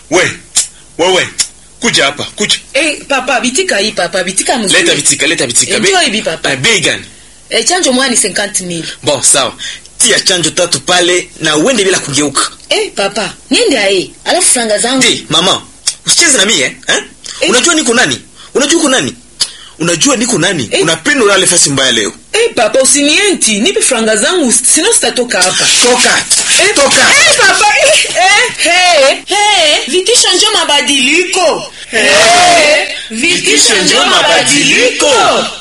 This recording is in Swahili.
we wewe kuja hapa kuja Eh, papa bitika hii papa bitika mzuri. leta vitika leta vitika Eh, Be- njoo hivi papa. Eh, bei gani Eh, chanjo moja ni 50000. bon sawa tia chanjo tatu pale na uende bila kugeuka Eh, papa, niende ae. Alafu franga zangu. Ndi, mama usicheze na mie eh? Eh. unajua niko nani unajua uko nani unajua niko nani Eh. unapenda ulale fasi mbaya leo Eh, papa usinienti, nipe franga zangu sino sitatoka hapa. toka Eh, toka Eh, papa. Eh, eh, hey, hey, vitisho njo mabadiliko. Eh, vitisho vitisho njo njo mabadiliko. mabadiliko.